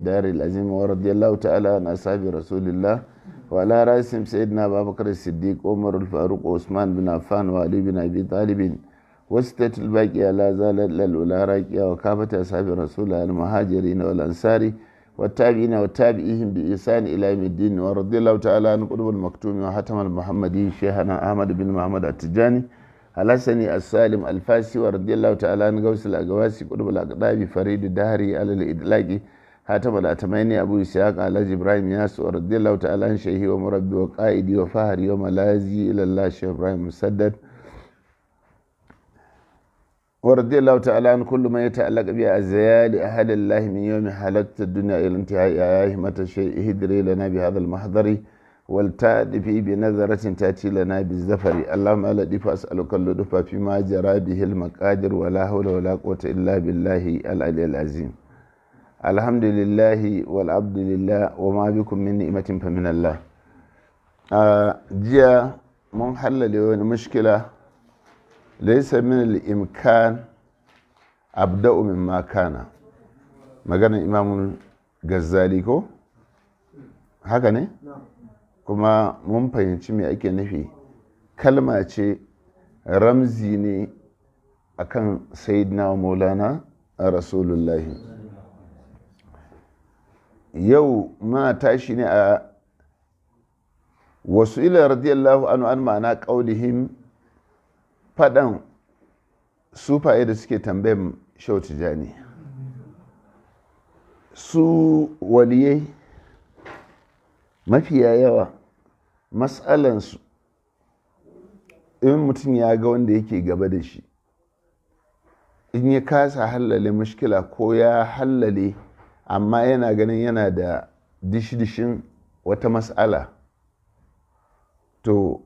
دار العظيم ورضي الله تعالى عن أصحاب رسول الله وعلى رأسهم سيدنا أبا بكر الصديق عمر الفاروق وعثمان بن عفان وعلي بن أبي طالب وستة الباقية لا زالت للأولى راكية وكافة أصحاب رسول الله المهاجرين والأنصار والتابعين والتابعيهم بإحسان إلى يوم الدين ورضي الله تعالى عن قطب المكتوم وحتم المحمدي شيخنا أحمد بن محمد التجاني الحسني السالم الفاسي ورضي الله تعالى عن غوث الأقواسي قطب الأقطاب فريد الدهري على الإدلاق حاتم الأتميني أبو إسحاق على إبراهيم ياس ورضي الله تعالى عن شيخي ومربي وقائدي وفهري وملازي إلى الله شيخ إبراهيم مسدد ورضي الله تعالى عن كل ما يتعلق بأزيال أهل الله من يوم حلقت الدنيا إلى انتهاء يا همة الشيء اهدري لنا بهذا المحضر والتأدفي بنظرة تأتي لنا بالزفر اللهم ألا دفع أسألك اللطف فيما جرى به المقادر ولا حول ولا قوة إلا بالله العلي العظيم الحمد لله والعبد لله وما بكم من نعمة فمن الله آه جاء من حل مشكلة ليس من الإمكان أبدأ مما كان maganar imamun gazzali ko haka ne kuma mun fahimci me ake nufi kalma ce ramzi ne akan sayyidina maulana a rasulullahi yau muna tashi ne a wasu ila radiyallahu anu an ma'ana ƙaunihim faɗan sufaye da suke tambayin shau tijani su waliyai mafiya yawa matsalansu in mutum ya ga wanda yake gaba da shi in ya kasa hallale mushkila ko ya hallale amma yana ganin yana da dishi-dishin wata matsala to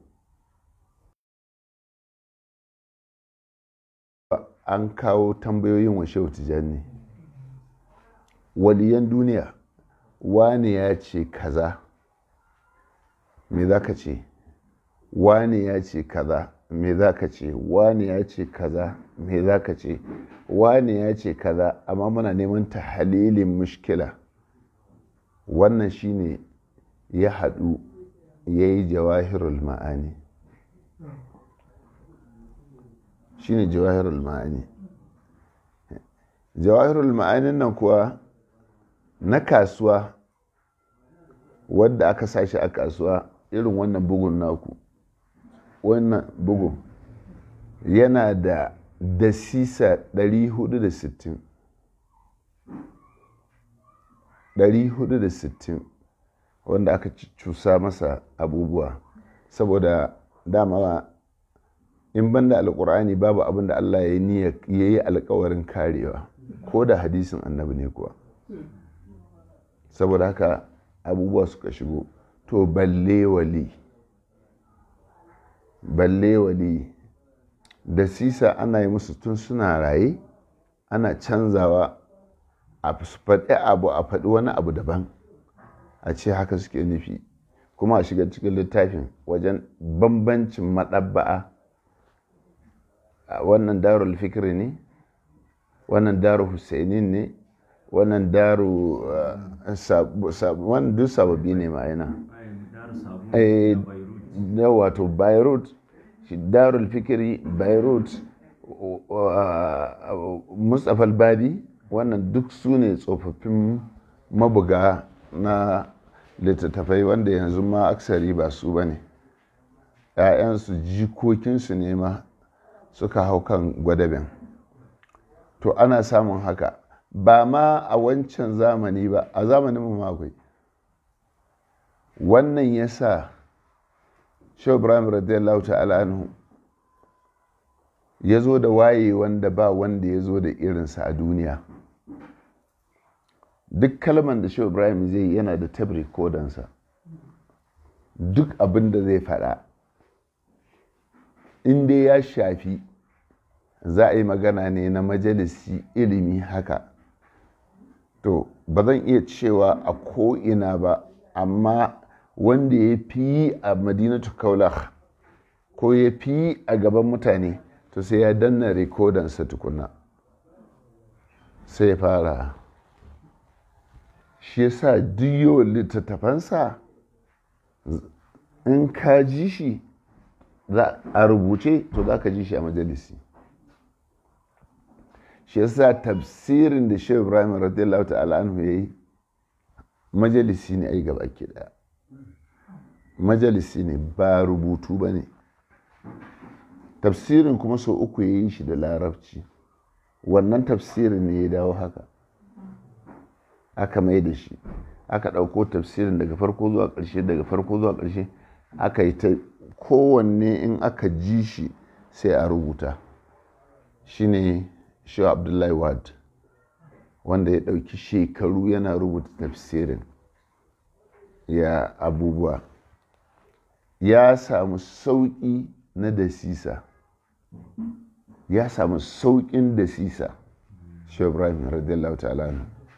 an kawo tambayoyin wa shehu tijjani waliyan duniya wane ya ce kaza me za ka ce wane ya ce kaza me za ka ce wane ya ce kaza me za ka ce wane ya ce kaza amma muna neman ta halilin mushkila wannan shine ya haɗu ya yi jawahirul ma'ani shine jawahirul ma'ani jawahirul ma'anin nan kuwa na kasuwa wadda aka sashi a kasuwa irin wannan bugun naku wannan bugun yana da dasisa 460 460 wanda aka cusa masa abubuwa saboda dama in banda alkur'ani babu abin da Allah ya yi alkawarin karewa ko da hadisin annabi ne kuwa saboda haka abubuwa suka shigo to balle wali balle wali da sisa ana yi musu tun suna raye ana canzawa a faɗi abu a faɗi wani abu daban a ce haka suke nufi kuma a shiga cikin littafin wajen bambancin maɗabba'a wannan darul fikri ne wannan daru husainin ne wannan daru wannan duk sababbi ne ma'ana da wato beirut darul fikiri beirut mustapha albadi wannan duk su ne tsofaffin mabuga na littattafai wanda yanzu ma aksari ba su ba ne 'ya'yansu jikokinsu ne ma suka hau kan gwadabin to ana samun haka ba ma a wancan zamani ba a zamanin mu akwai wannan ya sa shehu ibrahim radiyallahu ta'ala anhu ya zo da waye wanda ba wanda ya zo da irinsa a duniya duk kalman da shehu ibrahim zai yana da tabri kodansa duk abin da zai faɗa in dai ya shafi za a yi magana ne na majalisi ilimi haka to ba zan iya cewa a ko'ina ba amma wanda ya fi a madinatu kaulah ko ya fi a gaban mutane to sai ya danna rikodansa tukuna sai ya fara shi yasa duk yawan littattafansa in ka ji shi a rubuce to za ka ji shi a majalisi shi yasa tafsirin da shehu ibrahim radiyallahu ta'ala anhu ya yi majalisi ne ai gaba ke daya majalisi ne ba rubutu ba ne tafsirin kuma sau uku ya yi shi da larabci wannan tafsirin ne ya dawo haka aka mai da shi aka ɗauko tafsirin daga farko zuwa ƙarshe daga farko zuwa ƙarshe aka yi ta kowanne in aka ji shi sai a rubuta shine shi abdullahi wad wanda ya ɗauki shekaru yana rubuta tafsirin ya abubuwa ya samu sauƙi na dasisa ya samu sauƙin dasisa shi ibrahim radiyallahu ta'ala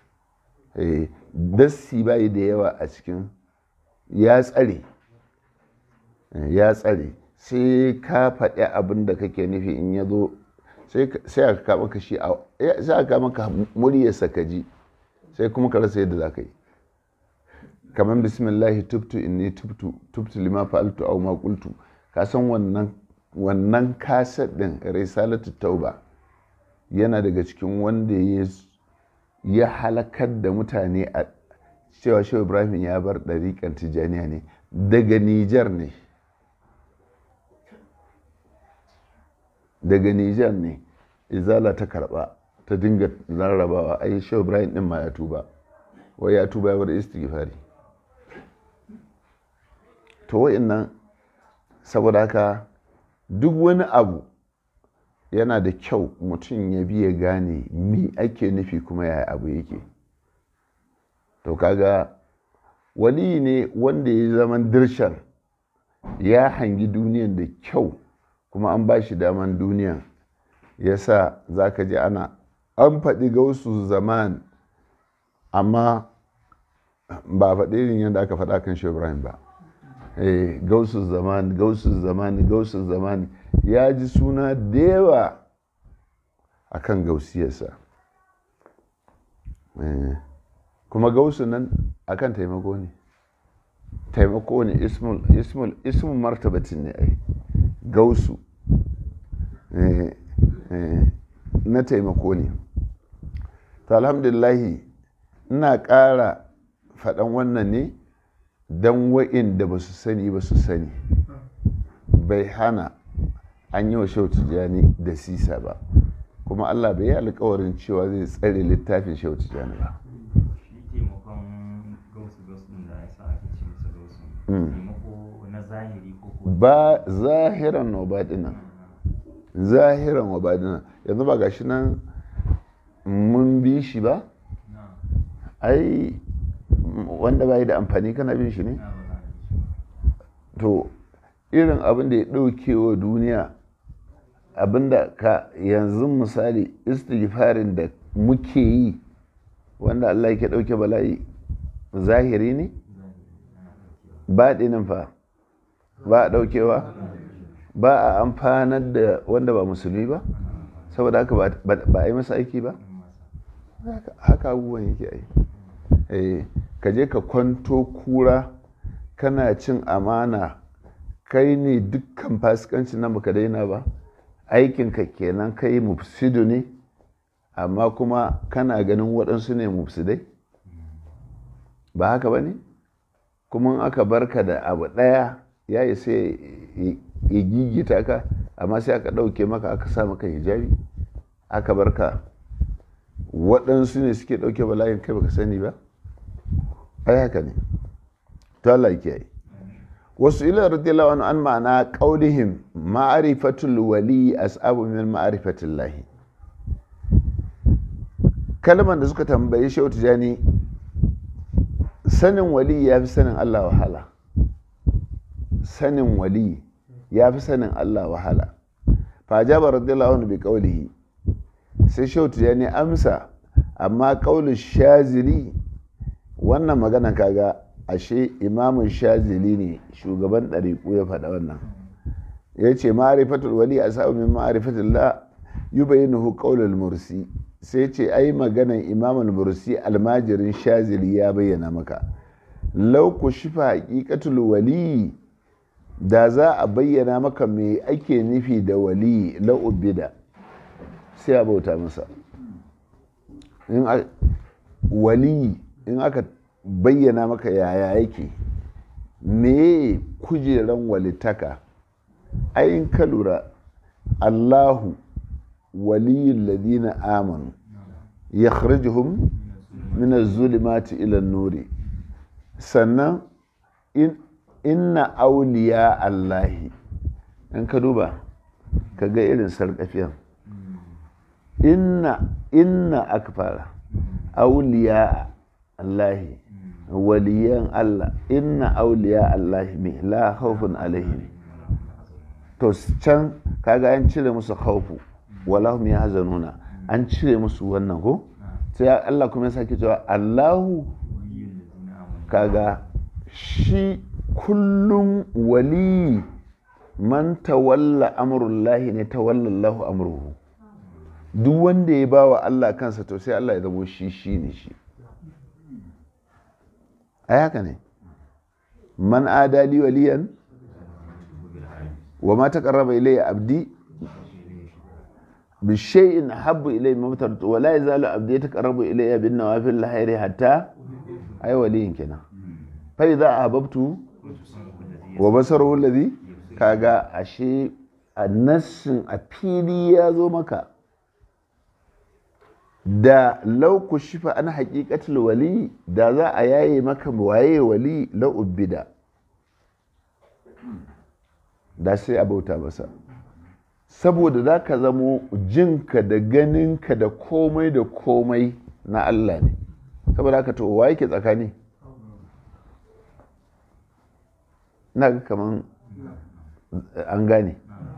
dassi bayi da yawa a cikin ya tsare ya tsare sai ka faɗi abin da kake nufi in ya zo sai aka kama ka shi sai aka kama ka muryarsa ka ji sai kuma ka rasa yadda za ka yi kamar bismillahi tubtu inni tubtu tubtu lima fa'altu aw ma qultu ka san wannan wannan kaset din risalatu tauba yana daga cikin wanda ya ya halakar da mutane a cewa shehu ibrahim ya bar ɗariƙar tijjaniya ne daga nijar ne daga nijar ne izala ta karɓa ta dinga rarrabawa ai shehu ibrahim ɗin ma ya tuba wai ya tuba ya bar istighfari to nan saboda haka duk wani abu yana da kyau mutum ya biya gane mi ake nufi kuma yaya abu yake to kaga wali ne wanda ya zaman dirshan ya hangi duniyan da kyau kuma an ba shi daman duniyan ya sa za ka ji ana an faɗi gausu zaman amma ba faɗi irin yadda aka faɗa kan ibrahim ba gausu zamani gausu zamani gausu zamani ya ji suna da yawa a kan gausiyarsa kuma gausu nan akan taimako ne taimako ne ismul martabatin ne ai gausu na taimako ne to alhamdulillahi ina ƙara faɗan wannan ne don wa'inda ba su sani ba su sani bai hana an yi wa shautu jani da sisa ba kuma allah bai yi alkawarin cewa zai tsare littafin shautu jani ba ba zahiran wa baɗinan zahiran wa baɗinan yanzu ba gashi nan mun bi shi ba ai wanda bai da amfani kana bin shi ne to irin abin da ya ɗauke wa duniya abinda ka yanzu misali istighfarin da muke yi wanda Allah yake ɗauke bala'i zahiri ne baɗinin fa ba a ɗaukewa ba a amfanar da wanda ba musulmi ba saboda haka ba a yi masa aiki ba haka abubuwan yake ai ka je ka kwanto kura kana cin amana kai ne dukkan fasikanci nan baka daina ba aikinka kenan kai mufsidu ne amma kuma kana ganin waɗansu ne mufsidai ba haka ba ne kuma aka barka da abu ɗaya ya yi sai ya gigita ka amma sai aka ɗauke maka aka sa maka hijabi aka barka waɗansu ne suke ɗauke bala'in kai baka sani ba ai haka ne to Allah yake yi wasu ila radiyallahu anhu an ma'ana qaulihim ma'rifatul wali as'abu min ma'rifatil lahi kalman da suka tambayi shehu tijani sanin wali ya fi sanin Allah wahala sanin wali ya fi sanin Allah wahala fa jaba radiyallahu anhu bi qaulihi sai shehu tijani amsa amma qaulu shazili wannan magana kaga ashe imamun shazili ne shugaban ɗariƙu ya faɗa wannan ya ce ma'arifatul wali a sa'u min ma'arifatul la yi bayyanahu ƙaunar mursi sai ce ai maganan imam al-mursi almajirin shazili ya bayyana maka lau ku shifa haƙiƙatul wali da za a bayyana maka me ake nufi da wali la'ubida sai a bauta masa wali in aka bayyana maka yaya yake me kujeran walitaka ayin ka lura allahu waliyul ladina amanu yakhrijuhum min az-zulumati ila an-nuri sannan inna auliya allahi in ka duba ka ga irin sarƙafiyan inna inna aka fara auliya allahi waliyan allah inna auliya allahi mai la haufin alaihim to can kaga an cire musu haufu walahum ya hazanuna an cire musu wannan ko sai allah kuma ya sake cewa allahu kaga shi kullum wali man tawalla amurullahi ne tawallallahu amruhu duk wanda ya ba wa Allah kansa to sai Allah ya zamo shi shi ne shi a haka ne man adali waliyan wa ma taqarraba ilayya abdi bi shay'in habbu ilayya mimma wa la yazalu abdi yataqarrabu ilayya bin nawafil lahiri hatta ai waliyin kenan fa idza ahbabtu wa basaruhu alladhi kaga ashe a nassin a fili ya zo maka da lauku shifa an haƙiƙatul wali da za a yaye maka waye wali la'ubbida da sai a bauta masa saboda za ka zamo jinka da ganinka da komai da komai na Allah ne saboda haka to wa yake tsakani na ga kaman an gane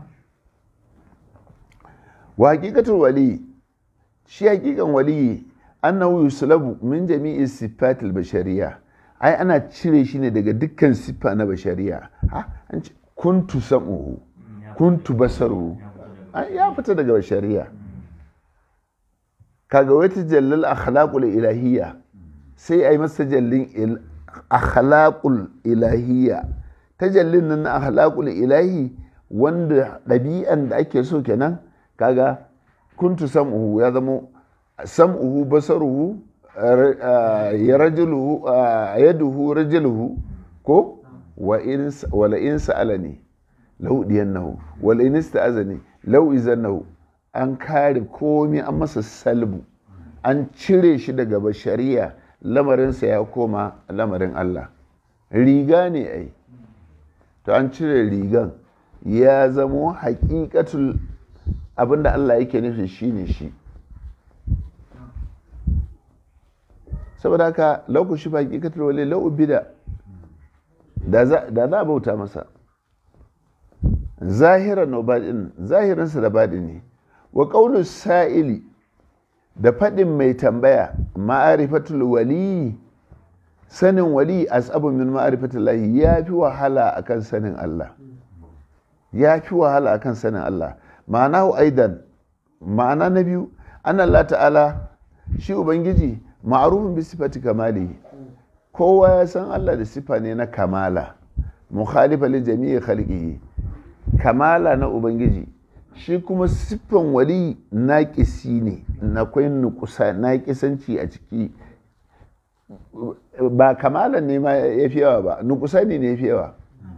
wa hakikatul wali shi hakikan wali annahu yuslabu min jami'i sifatil bashariya ai ana cire shi ne daga dukkan siffa na bashariya ha an ce kuntu sam'uhu kuntu basaruhu ya fita daga bashariya kaga wata jallal akhlaqul ilahiyya sai ai masa jallin akhlaqul ilahiyya tajallin nan na akhlaqul ilahi wanda ɗabi'an da ake so kenan kaga kuntu sam'uhu ya zama sam'uhu basaruhu ya rajuluhu yaduhu rajuluhu ko wa in wala in sa'alani law diyannahu wala in ista'azani law izannahu an kare komai an masa salbu an cire shi daga bashariya lamarinsa ya koma lamarin Allah riga ne ai to an cire rigan ya zamo hakikatul abinda Allah yake nufi shine shi saboda haka lokaci ba hakikatul wale lau bida da za a bauta masa zahiran no baɗin zahirinsa da baɗi ne wa ƙaunin sa'ili da faɗin mai tambaya ma'arifatul wali sanin wali asabu min ma'arifatul lahi ya fi wahala akan sanin Allah ya fi wahala akan sanin Allah ma'ana aidan ma'ana na biyu an Allah ta'ala shi ubangiji ma'arufin bi sifati kamali kowa ya san Allah da sifa ne na kamala mukhalifa li jami'i khalqihi kamala na ubangiji shi kuma siffan wali naƙisi ne na kwai nukusa naƙisanci a ciki ba kamala ne ma ya fi yawa ba nukusa ne ya fi yawa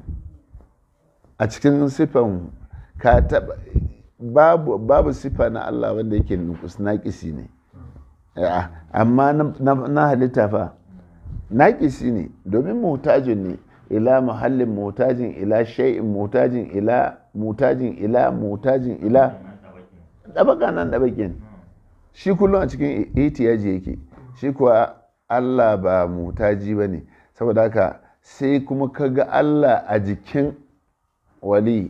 a cikin siffan ka taba babu, babu siffa na Allah wanda yake nukus naƙisi ne amma na halitta fa naƙisi ne domin mutajin ne ila muhallin mutajin ila shay'in mutajin ila mutajin ila mutajin ila ɗabaka nan ɗabakin shi kullum a cikin itiyaji yake shi kuwa Allah ba mutaji ba ne saboda haka sai kuma ka ga Allah a jikin wali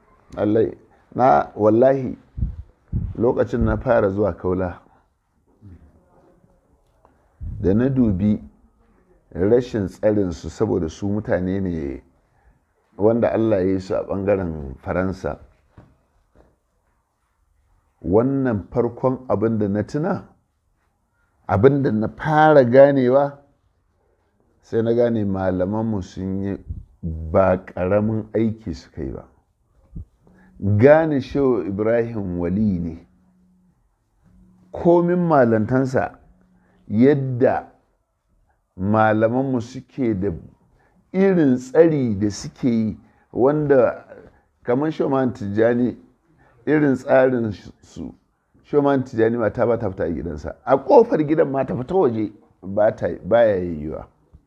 na wallahi lokacin na fara zuwa kaula da na dubi rashin tsarinsu saboda su mutane ne wanda Allah ya yi su a ɓangaren faransa wannan farkon abin da na tuna abin da na fara ganewa sai na gane malamanmu sun yi ba ƙaramin aiki suka yi ba gane shehu ibrahim wali ne komin malantansa yadda malamanmu suke da irin tsari da suke yi wanda kamar shoman tijjani irin tsarin su shoman tijjani mata ba ta fita a gidansa a kofar gidan ma ta fita waje ba ya yiwuwa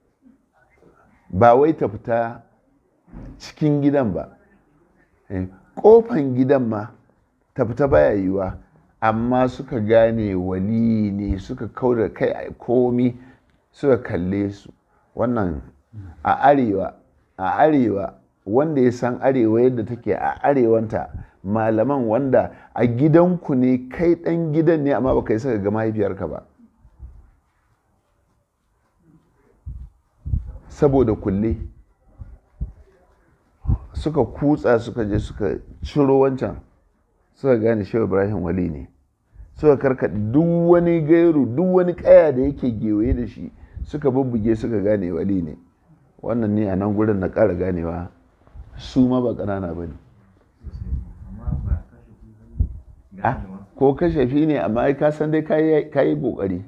ba wai ta fita cikin gidan ba kofan gidan ma ta fita baya yiwuwa amma suka gane wali ne suka kauda kai a komi suka kalle su wannan a arewa a arewa wanda ya san arewa yadda take a arewanta malaman wanda a gidanku ne kai dan gidan ne amma baka yi saka ga mahaifiyarka ba saboda kulle suka kutsa suka je suka ciro wancan suka gane shehu ibrahim wali ne suka karkaɗe duk wani gairu duk wani ƙaya da yake gewaye da shi suka bubbuge suka gane wali ne wannan ne a nan gurin na ƙara ganewa su ma ba ƙanana ba ne ko kashafi ne amma ai ka san dai ka yi ƙoƙari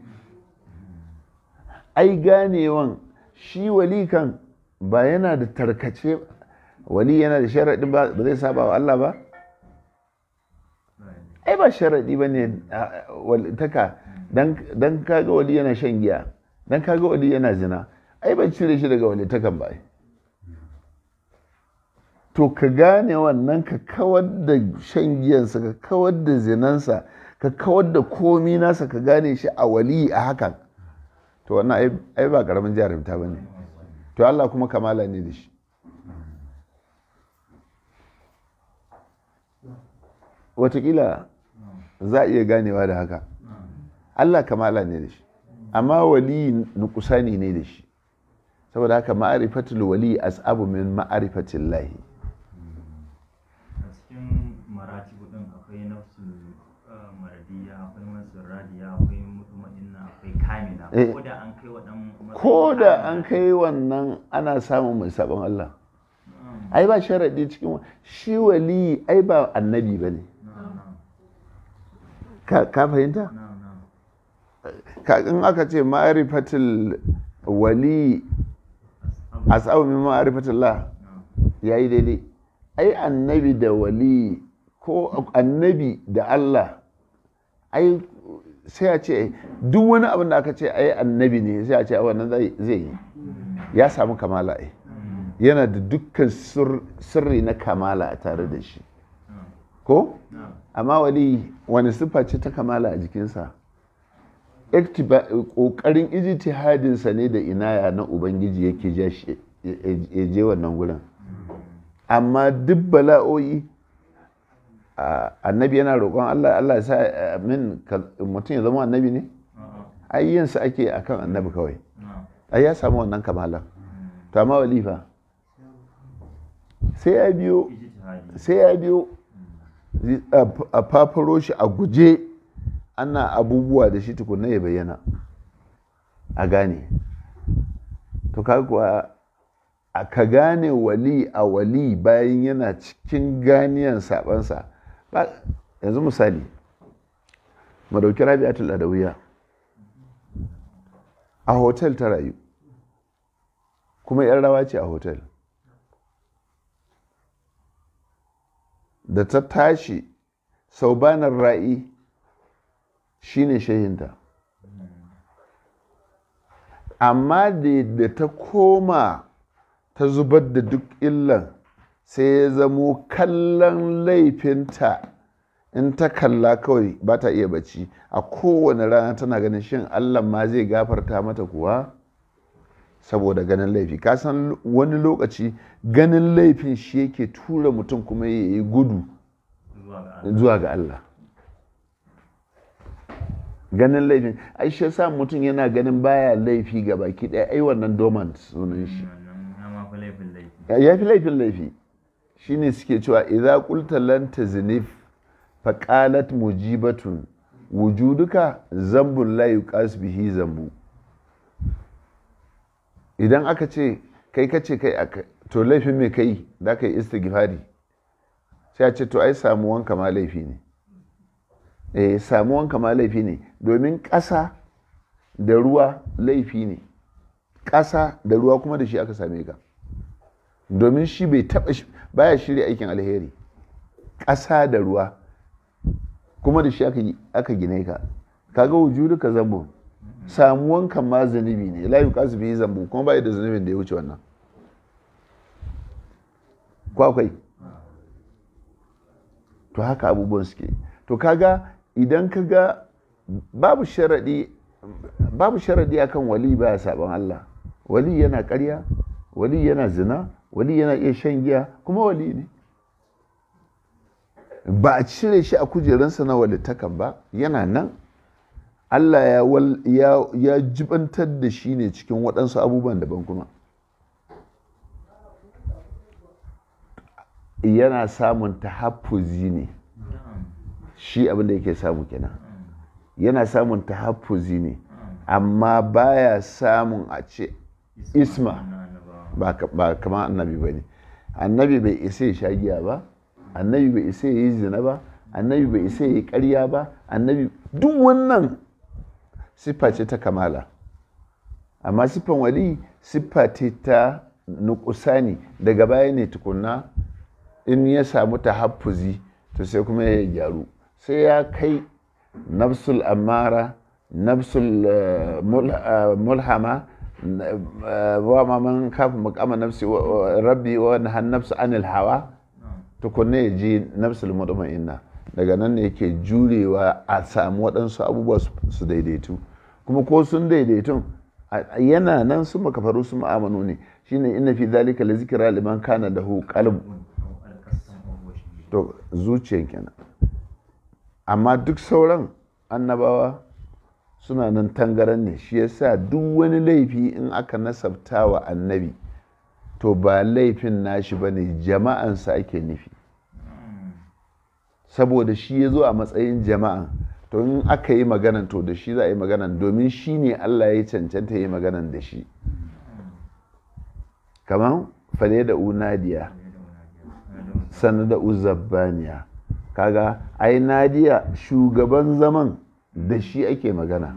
ai ganewan shi wali kan ba yana da tarkace wali yana da sharaɗin ba zai saba wa Allah ba ai ba sharaɗi ba ne taka don kaga wali yana shan giya don kaga wali yana zina ai ban cire shi daga wali takan ba to ka gane wannan ka kawar da shan giyansa ka kawar da zinansa ka kawar da komi nasa ka gane shi a wali a hakan to wannan ai ba karamin jarumta ba ne to Allah kuma kamala ne da shi watakila za a iya ganewa da haka Allah kamala ne da shi amma wali nukusani ne da shi saboda haka ma'arifatul wali as'abu min ma'arifatil lahi a cikin maratibu din akwai nafsul maradiya akwai masul radiya akwai mutuma'inna akwai kamila ko da an kai waɗannan ko da an kai wannan ana samun mai sabon Allah ai ba sharaɗi cikin shi wali ai ba annabi ba ne ka fahimta in aka ce ma'arifatul wali as'abu min ma'arifatul la yayi daidai ai annabi da wali ko annabi da Allah ai sai a ce duk wani abin da aka ce ai annabi ne sai a ce wannan zai yi ya samu kamala ai yana da dukkan sirri na kamala a tare da shi ko amma wali wani siffa ce ta kamala a jikinsa ƙoƙarin ijtihadinsa ne da inaya na ubangiji yake ja shi ya je wannan wurin amma duk bala'o'i annabi yana roƙon Allah Allah ya sa min mutum ya zama annabi ne ayyansa ake akan annabi kawai ai ya samu wannan kamalan to amma walifa sai ya biyo sai ya biyo a fafaro shi a guje ana abubuwa da shi tukunna ya bayyana a gane to kuwa a ka gane wali a wali bayan yana cikin ganiyan sabansa yanzu misali mu dauki rabi'atul adawiya a hotel ta rayu kuma yan rawa ce a hotel da ta tashi saubanar ra'i shine shehinta amma da ta koma ta zubar da duk illan sai ya zamo kallon laifinta in ta kalla kawai ba ta iya bacci a kowane rana tana ganin shin allah ma zai gafarta mata kuwa saboda ganin laifi kasan wani lokaci ganin laifin shi yake tura mutum kuma ya yi gudu zuwa ga allah ganin laifin ai shi sa mutum yana ganin baya laifi ga baki ɗaya ai wannan dormant sunan shi ya fi laifin laifi shine suke cewa idza qulta lan taznif faƙalat mujibatun wujuduka zambun la yuqas bihi zambu idan aka ce kai ka ce kai to laifin mai kai da ka yi istighfari sai a ce to ai samuwanka ma laifi ne eh samuwanka ma laifi ne domin ƙasa da ruwa laifi ne ƙasa da ruwa kuma da shi aka same ka domin shi bai taɓa baya shirya aikin alheri ƙasa da ruwa kuma da shi aka gine ka kaga wujudu ka zambo samuwan kan ma zunubi ne la yuqasu bihi zambo kuma bai da zunubin da ya wuce wannan ko akwai to haka abubuwan suke to kaga idan kaga babu sharadi babu sharadi akan wali baya saban Allah wali yana ƙarya wali yana zina wali yana iya shan giya kuma wali ne ba a cire shi a kujerunsa na walittakan ba yana nan Allah ya, ya, ya jibantar da shi ne cikin waɗansu abubuwan daban kuma yana samun tahaffuzi ne shi abin da yake samu kenan yana samun tahaffuzi ne amma baya samun a ce isma ba kama annabi ba ne annabi bai isa ya sha giya ba annabi bai isa ya yi zina ba annabi bai isa ya yi karya ba annabi duk wannan siffa ce ta kamala amma siffan wali siffa ce ta nukusani daga baya ne tukunna in ya samu tahaffuzi to sai kuma ya gyaru sai ya kai nafsul amara nafsul mulhama wa ma man kafa makama nafsi rabbi wa nahan nafsu anil hawa tukunna ya ji nafsul mutmainna daga nan ne yake jurewa a samu waɗansu abubuwa su daidaitu kuma ko sun daidaitun yana nan su makafaru su ma'amanu ne shine inna fi zalika la zikra liman kana lahu qalb to zuciyan kenan amma duk sauran annabawa suna nan tangaran ne shi yasa duk wani laifi in aka nasabta wa annabi to ba laifin nashi ba ne jama'ansa ake nufi saboda shi ya zo a matsayin jama'a to in aka yi maganan to da shi za a yi maganan domin shi ne allah ya cancanta yi maganan da shi kamar fale da unadiya sannan da uzabbaniya kaga ai nadiya shugaban zaman da shi ake magana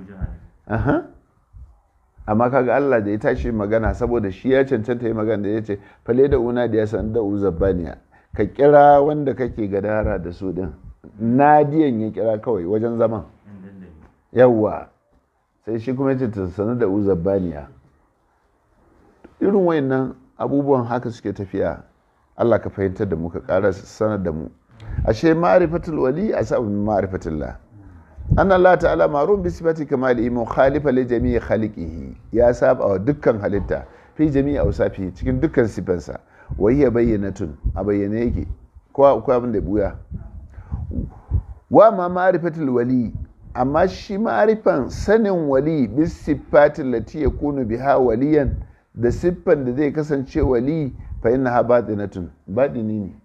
amma kaga Allah da ya tashi magana saboda shi ya cancanta yi magana da ya ce fale da una da ya san da uzabbaniya ka kira wanda kake gadara da su din nadiyan ya kira kawai wajen zaman yawwa sai shi kuma ce ta sanu da uzabbaniya irin wayannan abubuwan haka suke tafiya Allah ka fahimtar da mu ka ƙara sanar da mu ashe ma'rifatul wali asabun ma'rifatullah an Allah ta'ala marun bi sifati kamali mukhalifa li jami'i khaliqihi ya saba wa dukkan halitta fi jami'i awsafi cikin dukkan sifansa wa hiya bayyinatun a bayyane yake ko akwai abin da buya wa ma ma'rifatul wali amma shi ma'rifan sanin wali bi sifati lati yakunu biha waliyan da siffan da zai kasance wali fa innaha batinatun batini ne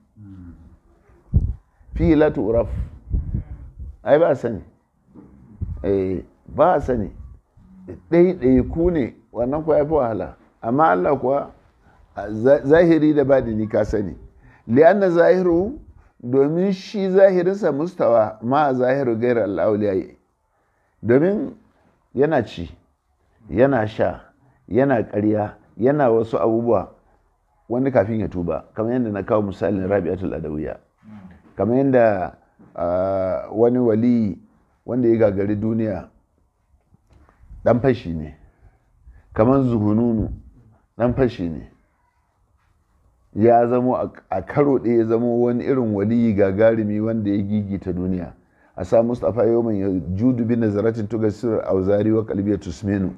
fi la turaf ai ba sani ba a sani ɗaiɗai ku ne wannan kuwa ya fi wahala amma Allah kuwa zahiri da badini ka sani li'anna zahiru domin shi zahirinsa mustawa ma a zahiru gairar al'auliya domin yana ci yana sha yana ƙarya yana wasu abubuwa wani kafin ya tuba kamar yadda na kawo misalin rabi'atul adawiya kamar yadda wani wali wanda ya gagari duniya dan fashi ne kamar zuhununu dan fashi ne ya zamo a karo ɗaya ya zamo wani irin waliyi gagarumi wanda ya gigita duniya a sa mustapha yawon ya judu bi nazaratin tuga sirar auzari wa kalbiyar tusmenu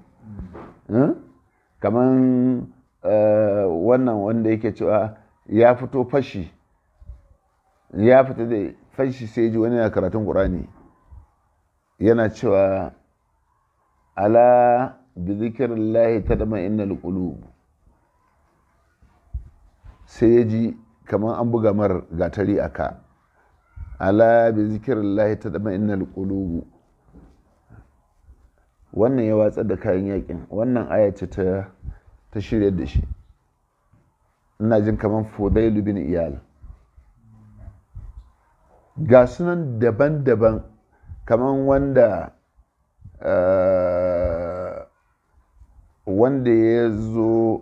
kamar wannan wanda yake cewa ya fito fashi ya fita da fashi sai ji wani na karatun ƙurani yana cewa ala bi zikirillahi ta dama innal qulub sai ya ji kamar an buga mar gatari a ka ala bi zikrillahi tadma'innal qulubu wannan ya watsar da kayan yakin wannan aya ce ta ta shirya da shi ina jin kamar fudailu bin iyal ga sunan daban-daban kamar wanda wanda ya zo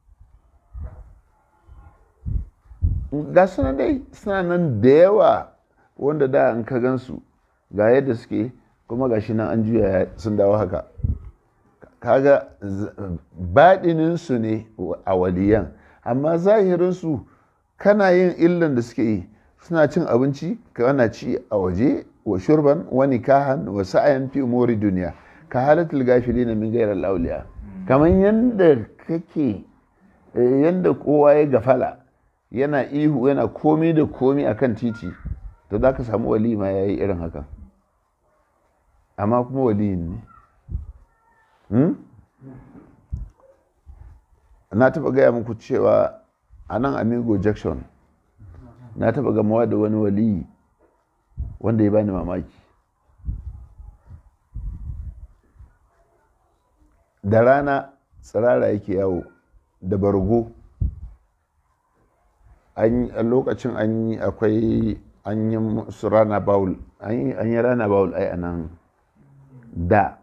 ga sunan dai suna nan da yawa wanda da an ka gansu ga yadda suke kuma ga shi nan an juya sun dawo haka kaga baɗininsu ne a waliyan amma zahirinsu kana yin illan da suke yi suna cin abinci kana ci a waje wa shurban wa nikahan wa sa'ayan fi umuri duniya ka halatul gafili na min gairar lauliya kamar yadda kake yadda kowa ya gafala yana ihu yana komi da komi akan titi to za ka samu wali ma ya yi irin hakan amma kuma waliyin ne na taɓa gaya muku cewa a nan amigo jackson na taɓa gamawa da wani waliyi wanda ya bani mamaki da rana tsirara yake yawo da bargo a lokacin an yi akwai an yi su rana bawul an yi rana bawul ai a nan da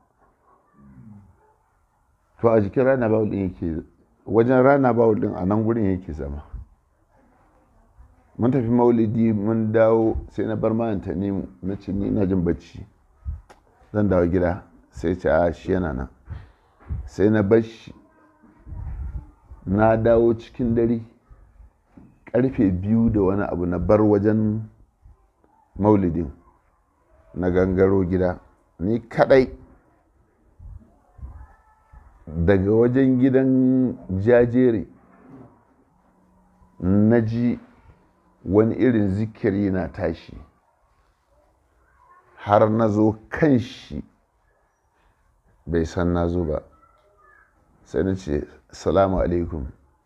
to a jikin rana bawul din yake wajen rana bawul din a nan gurin yake zama mun tafi maulidi mun dawo sai na bar mayanta ne na ce ni na jin bacci zan dawo gida sai ce a shi yana nan sai na bar shi na dawo cikin dare karfe biyu da wani abu na bar wajen maulidin na gangaro gida ni kadai daga wajen gidan jajere na ji wani irin zikiri na tashi har na zo kan shi bai san na zo ba sai na ce salamu alaikum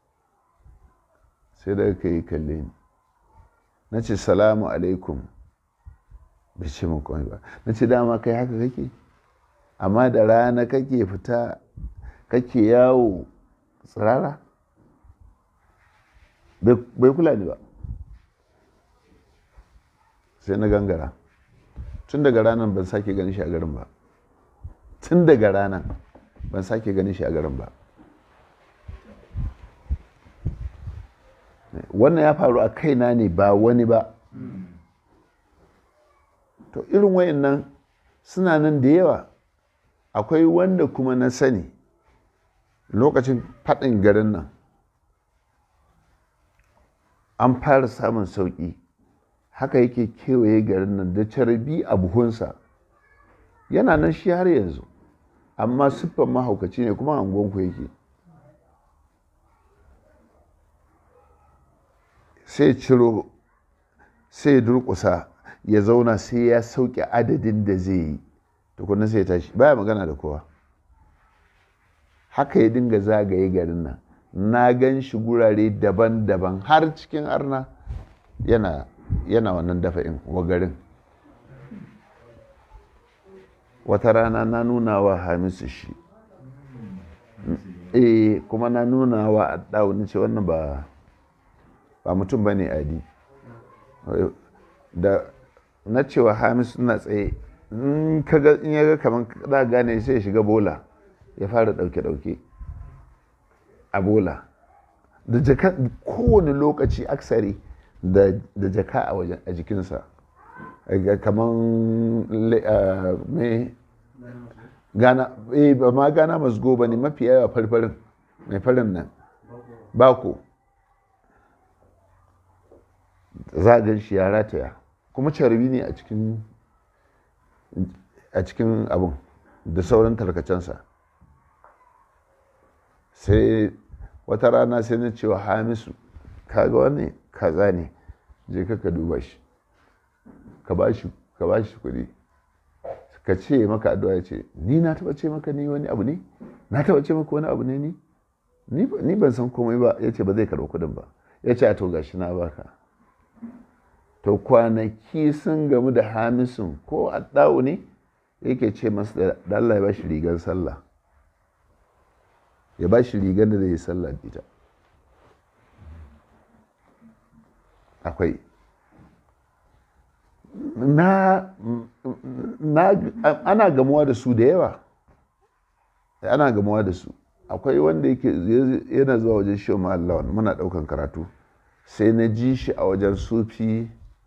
sai daga ka yi kalle ni na ce salamu alaikum bai ce min komai ba na ce dama kai haka kake amma da rana kake fita kake yawo tsirara bai kula ni ba sai na gangara tun daga ranar ban sake ganin shi a garin ba tun daga ranar ban sake ganin shi a garin ba wannan ya faru a kaina ne ba wani ba to irin wayannan suna nan da yawa akwai wanda kuma na sani lokacin faɗin garin nan an fara samun sauƙi haka yake kewaye garin nan da carbi a buhunsa yana nan shi har yanzu amma siffan mahaukaci ne kuma angonku yake sai ciro sai durƙusa ya zauna sai ya sauke adadin da zai yi tukunan sai ya tashi baya magana da kowa haka ya dinga zagaye garin nan na gan shi gurare daban-daban har cikin arna yana yana wannan dafa'in wa garin wata rana na nuna wa hamisu shi eh kuma na nuna wa addawo ce wannan ba ba mutum ba ne adi da na cewa hamisu na tsaye in ya ga kamar za gane sai ya shiga bola ya fara dauke-dauke a bola da jaka kowane lokaci aksari da jaka a wajen a jikinsa kamar mai gana eh ba ma gana masgo ba ne mafi yawa farfarin mai farin nan bako za a gan shi ya rataya kuma carbi ne a cikin a cikin abin da sauran tarkacensa sai wata rana sai na cewa hamisu kaga wani kaza ne je ka duba shi ka ba shi kuɗi ka ce maka addu'a ya ce ni na taba ce maka ni wani abu ne na taba ce maka wani abu ne ni ni ban san komai ba ya ce ba zai karɓi kuɗin ba ya ce a to gashi na baka to kwanaki sun gamu da hamisun ko addawu ne yake ce masa da Allah ya ba shi rigar sallah ya ba shi rigar da zai yi sallah ita akwai na, na ana gamuwa da su da yawa ana gamuwa da su akwai wanda yake yana zuwa wajen shi ma'allawan muna daukan karatu sai na ji shi a wajen sufi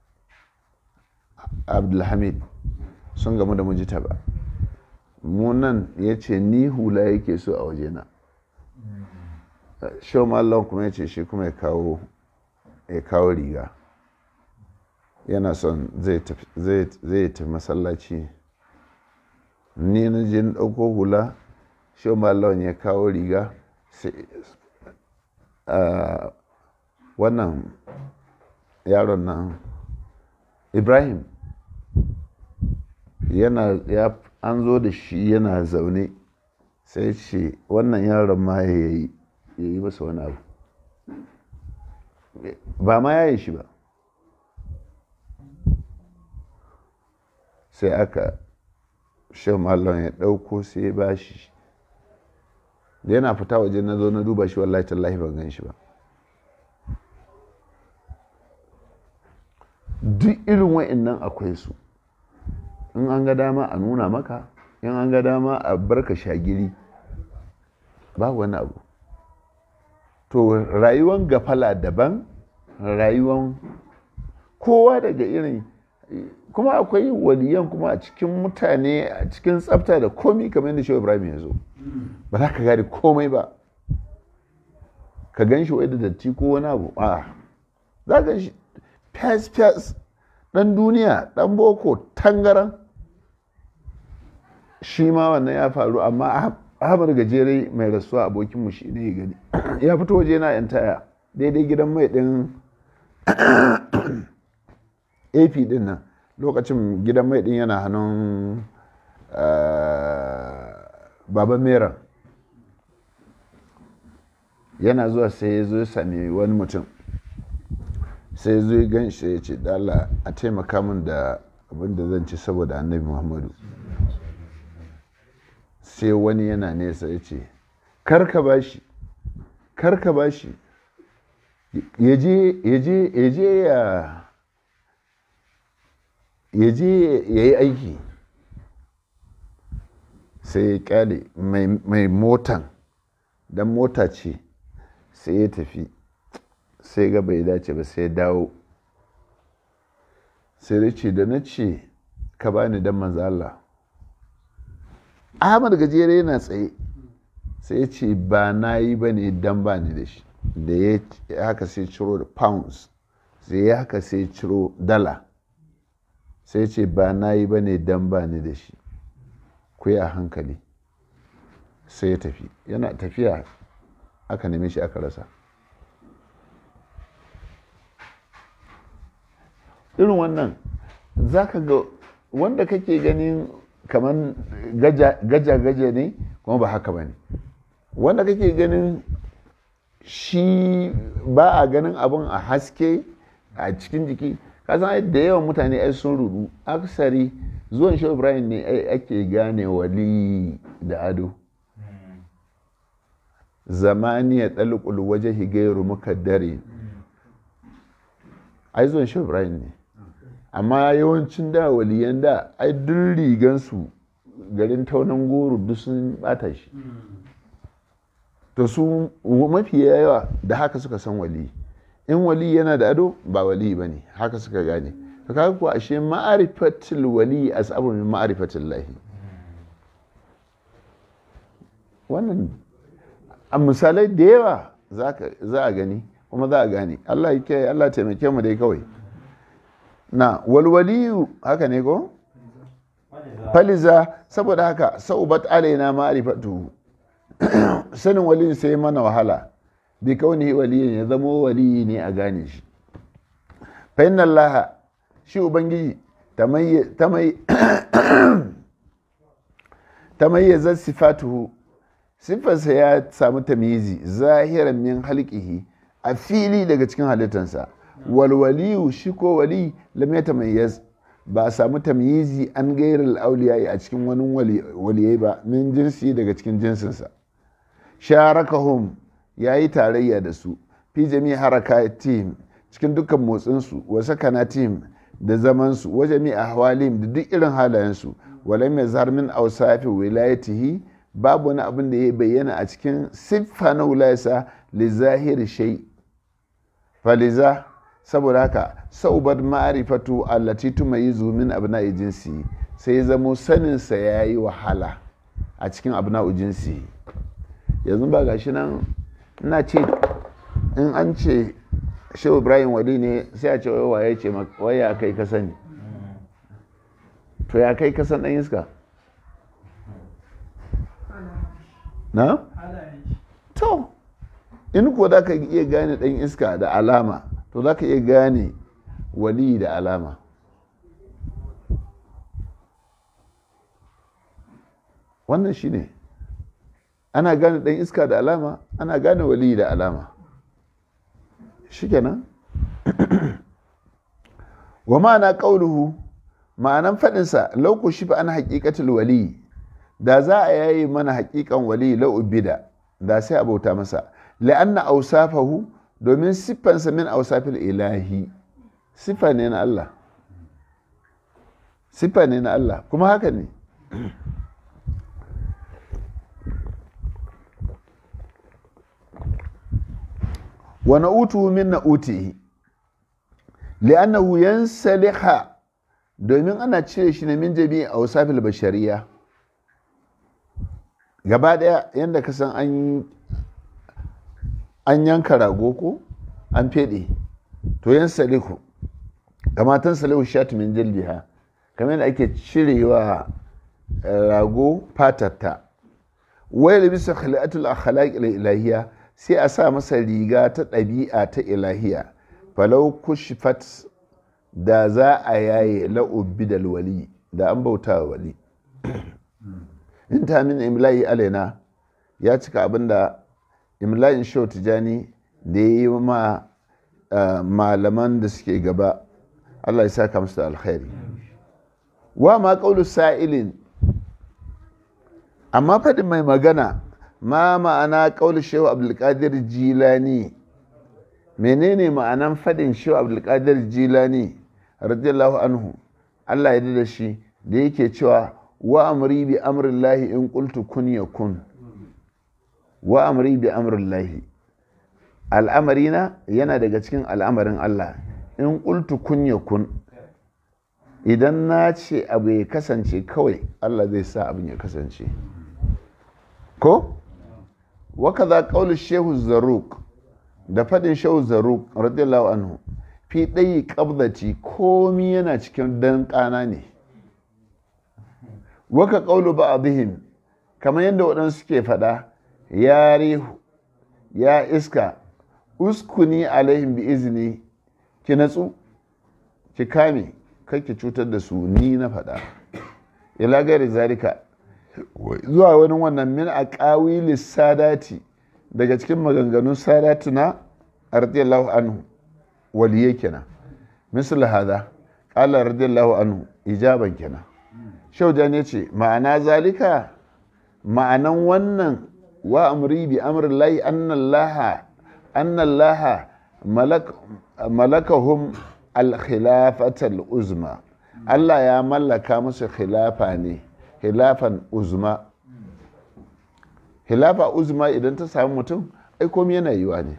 abdulhamid sun gamu da mujita ba munan ya ce ni hula yake so a wajena shi ma'allawan kuma ya ce shi kuma ya kawo ya kawo riga yana son zai tafi masallaci ni na je na ɗauko hula shi mallon ya kawo riga wannan yaron nan ibrahim yana ya an zo da shi yana zaune sai ce wannan yaron ma ya yi masa wani abu ba ma ya yi shi ba sai aka shan mallon ya ɗauko sai ya ba shi da yana fita waje na zo na duba shi wallahi tallahi ban gan shi ba duk irin wa'annan akwai su in an ga dama a nuna maka in an ga dama a barka shagiri ba wani abu to rayuwan gafala daban rayuwan kowa daga irin kuma akwai waliyan kuma a cikin mutane a cikin tsafta da komi kamar yadda shehu ibrahim ya zo ba za ka gane komai ba ka gan shi wai da datti ko wani abu a za ka shi fes fes dan duniya dan boko tangaran shi ma wannan ya faru amma ahmad gajere mai rasuwa abokinmu shi ne ya gani ya fito waje na yan taya daidai gidan mai din ap din nan lokacin gidan mai din yana hannun baban mera yana zuwa sai ya zo ya sami wani mutum sai ya zo ya gan shi ya ce dala a taimaka min da abin da zan ci saboda annabi muhammadu sai wani yana nesa ya ce karka bashi karka bashi ya je ya ya je ya yi aiki sai ya kyale mai motan don mota ce sai ya tafi sai ga bai dace ba sai ya dawo sai da ce da na ce ka bani don manzala ahmad gajere yana tsaye sai ya ce ba na yi ba ne don ba ni da shi da ya haka sai ciro da pounds sai ya haka sai ciro dala sai ce ba na yi ba ne don ba ni da shi ku yi a hankali sai ya tafi yana tafiya aka neme shi aka rasa irin wannan za ka ga wanda kake ganin kamar gaja-gaja ne kuma ba haka ba ne wanda kake ganin shi ba a ganin abin a haske a cikin jiki kasan da yawan mutane ai sun rudu aksari zuwan shi ibrahim ne ake gane wali da ado zamani ya ɗalƙul waje higairu muka dare ai zuwan shi ibrahim ne amma yawancin da waliyan da ai duk rigansu garin taunan goro duk sun bata shi to su mafi yawa da haka suka san wali in wali yana da ado ba wali ba ne haka suka gane to kaga kuwa ashe ma'arifatul wali asabu min ma'arifatul lahi wannan a misalai da yawa za a gani kuma za a gane Allah ya kiyaye Allah taimake mu dai kawai na walwaliyu haka ne ko faliza saboda haka saubat alaina ma'rifatu sanin waliyu sai mana wahala bi kauni waliyin ya zamo waliyi ne a gane shi fa inna Allah shi ubangiji tamayyaza sifatuhu sifarsa ya samu tamizi zahiran min halqihi a fili daga cikin halittansa walwaliyu shi ko wali lam yatamayyaz ba a samu tamyizi an gairar auliya a cikin wani waliyai ba min jinsi daga cikin jinsinsa sharakahum ya yi tarayya da su fi jami haraka tim cikin dukkan motsinsu wa sakana tim da zamansu wa jami ahwalim da duk irin halayensu walam yazhar min awsafi wilayatihi babu wani abin da ya bayyana a cikin siffa na wilayarsa li zahiri shay faliza saboda haka saubar ma'arifatu allati tumayizu min abna'i jinsi sai zamo saninsa ya yi wahala a cikin abna'u jinsi yanzu ba gashi nan ina ce in an ce shehu ibrahim wali ne sai a ce waye ce wai ya kai ka sani to ya kai kasan dan iska na? to in ko za ka iya gane dan iska da alama to za ka iya gane wali da alama wannan shi ne ana gane ɗan iska da alama ana gane wali da alama shi kenan wa ma'ana ƙauluhu ma'anan faɗinsa lauku shi an haƙiƙatul wali da za a yayi mana haƙiƙan wali la'ubida da sai a bauta masa la'anna ausafahu domin siffansa min ausafil ilahi siffa ne na Allah siffa ne na Allah kuma haka ne wa na'utu min na'utihi li'annahu yansaliha domin ana cire shi ne min jami'i ausafil bashariya gaba daya yadda ka san an an yanka rago ko an fede to yan salihu kamatan salihu shatu min jildiha kamar yadda ake cirewa rago fatatta wai da bisa khali'atul akhlaq ilahiya sai a sa masa riga ta ɗabi'a ta ilahiya falau kushfat da za a yaye la'ubbi da wali da an bauta wali in ta min imla'i alaina ya cika abinda imla'in shau tijani da ya yi ma malaman da suke gaba Allah ya saka musu da alkhairi wa ma ƙaulu sa'ilin amma faɗin mai magana ma ma'ana ƙaulu shehu abdulkadir jilani menene ma'anan faɗin shehu abdulkadir jilani radiyallahu anhu Allah ya da shi da yake cewa wa amri bi amrillahi in qultu kun yakun wa amri bi amrillahi al'amarina yana daga cikin al'amarin Allah in qultu kun yakun idan na ce abu ya kasance kawai Allah zai sa abin ya kasance ko waka za ƙaunar shehu zaruk da faɗin shehu zaruk radiyallahu anhu fi ɗayi ƙabdaci komi yana cikin dan ƙana ne waka ƙaulu ba a bihim kamar yadda waɗansu ke faɗa ya rihu ya iska uskuni alaihim bi izini ki natsu ki kame kai ki cutar da su ni na faɗa ila gari zalika zuwa wani wannan min a ƙawili sadati daga cikin maganganun sadati na radiyallahu anhu waliye kenan misal hada ƙala radiyallahu anhu ijaban kenan shauja ne ce ma'ana zalika ma'anan wannan wa amri bi amrin lahi annallaha annallaha malakahum al-khilafatal uzma Allah ya mallaka musu khilafa ne khilafan uzma khilafa uzma idan ta samu mutum ai komai yana yiwa ne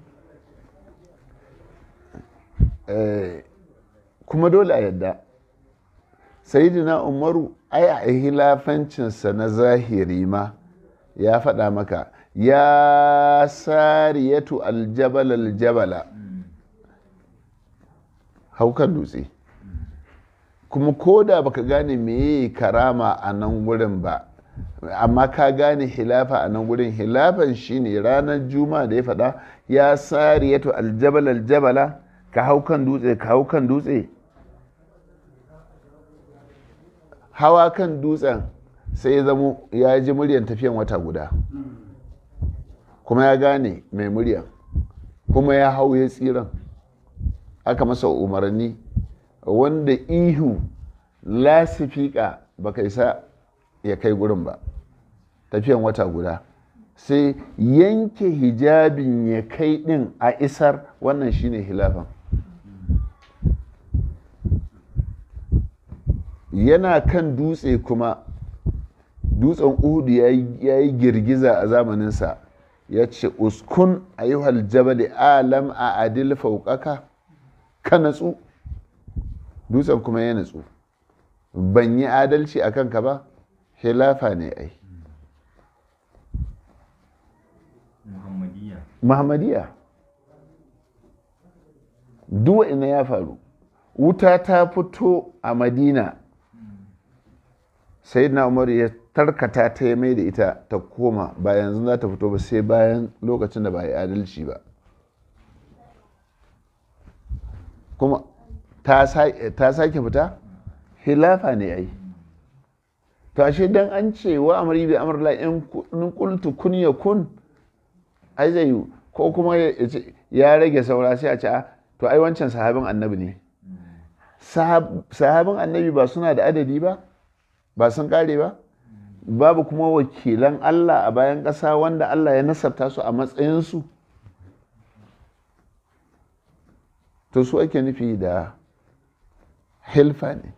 kuma dole a yadda sayidina umaru ai a hilafancinsa na zahiri ma ya faɗa maka ya sariyatu aljabal aljabala haukan dutse kuma ko da baka gane meye karama a nan wurin ba amma ka gane hilafa a nan wurin hilafan shine ranar juma'a da ya faɗa ya sariyatu aljabal aljabala ka hau kan dutse ka hau kan dutse hawa kan dutsen sai ya zamo ya ji muryan tafiyan wata guda kuma ya gane mai muryan kuma ya hau ya tsiran aka masa umarni wanda ihu lasifika baka isa ya kai gurin ba tafiyan wata guda sai yanke hijabin ya kai din a isar wannan shine hilafan yana kan dutse kuma dutsen uhudu ya yi girgiza a zamaninsa ya ce uskun ayyuhal jabal alam a adil fauƙaka ka natsu dutsen kuma ya natsu ban yi adalci a kanka ba hilafa ne ai muhammadiyya muhammadiya duwa ina ya faru wuta ta fito a madina sai na umar ya tarkata ta ya mai da ita ta koma ba yanzu za ta fito ba sai bayan lokacin da ba yi adalci ba kuma ta sake fita hilafa ne ai to ashe dan an ce wa amri bi amrla in qultu kun yakun ai zai yi ko kuma ya rage saura sai a ce to ai wancan sahabin annabi ne sahabin annabi ba suna da adadi ba ba sun kare ba babu kuma wakilan Allah a bayan ƙasa wanda Allah ya nasabta su a matsayinsu to su ake nufi da hilfa ne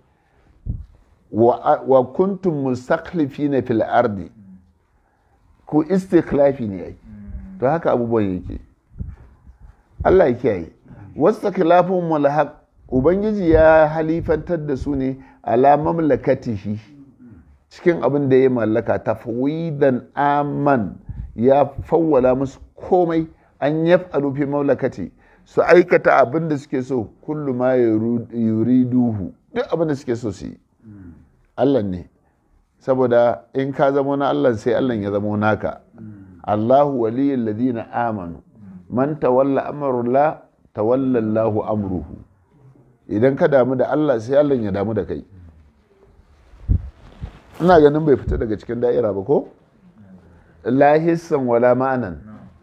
wa kuntum mustakhlifina fil ardi ku istikhlafi ne ai to haka abubuwan yake Allah ya kiyaye wasu khilafun mulhaq ubangiji ya halifantar da su ne ala mamlakatihi cikin abin da ya mallaka tafwidan aman ya fawwala musu komai an yaf'alu fi mamlakati su aikata abin da suke so kullu ma yuriduhu duk abin da suke so su yi Allah ne saboda in ka zamo na Allah sai Allah ya zamo naka Allahu waliyyul ladina amanu man tawalla amrullah tawalla Allahu amruhu idan ka damu da Allah sai Allah ya damu da kai ina ganin bai fita daga cikin da'ira ba ko lahissan wala ma'anan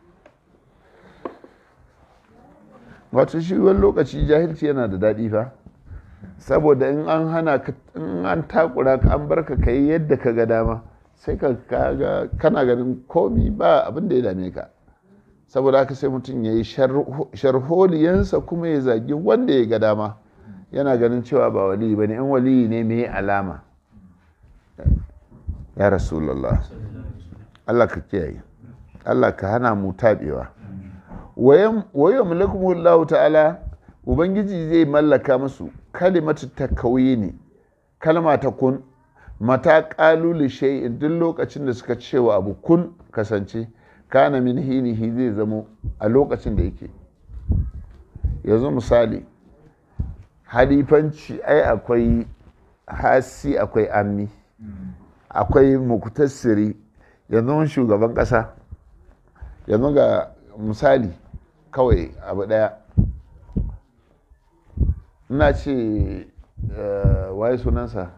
wato shi wani lokaci jahilci yana da daɗi fa saboda in an hana in an takura ka an barka ka yi yadda ka ga dama sai ka kaga kana ganin komi ba abin da ya dame ka saboda haka sai mutum ya yi sharholiyansa kuma ya zagi wanda ya ga dama yana ganin cewa ba waliyi ba ne in waliyi ne mai alama ya rasulallah Allah ka kiyaye Allah ka hana mu taɓewa wayan mulkumullahu ta'ala ubangiji zai mallaka musu kalimatu takawini ne kalma ta kun mata ƙaluli shay'in duk lokacin da suka cewa abu kun kasance kana min hinihi zai zamo a lokacin da yake yanzu misali halifanci ai akwai hasi akwai ammi akwai muktasiri yanzu shugaban ƙasa yanzu ga misali kawai abu ɗaya ina ce waye sunansa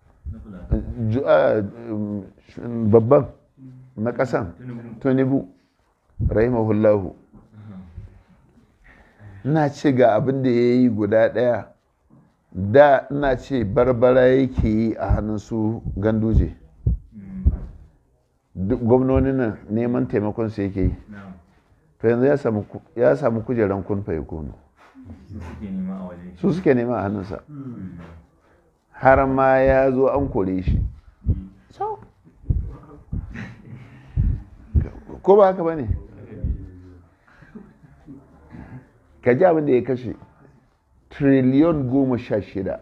babban na ƙasan tunibu rahimahullahu ina ce ga abin da ya yi guda ɗaya da ina ce barbara yake yi a hannun su ganduje gwamnonin nan neman taimakon su yake yi to yanzu ya samu kujeran kun fa kunu su suke nema a hannunsa har ma ya zo an kore shi ko ba haka ba ne ka ji abin da ya kashe triliyon goma sha shida